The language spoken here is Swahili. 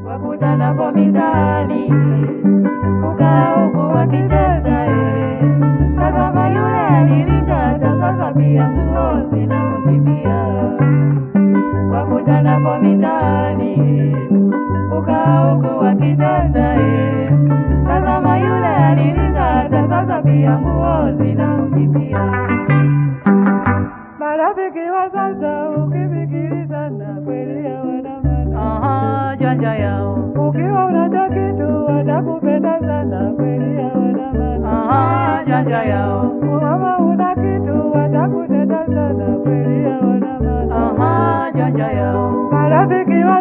wakutanapo mitaani kukaa huku wakicheza eh. Tazama yule alilikata sasa pia nguo zinamkimbia wakutanapo mitaani kukaa huku wakicheza eh. Tazama yule alilikata sasa pia nguo zinamkimbia Marafiki wa sasa ukifikilizana kweli hawana maana. Aha, janja yao Ukiwa unacho kitu watakupenda sana kweli hawana maana. Aha, janja yao Kama una kitu watakutenda sana kweli hawana maana. Aha, janja yao Marafiki wa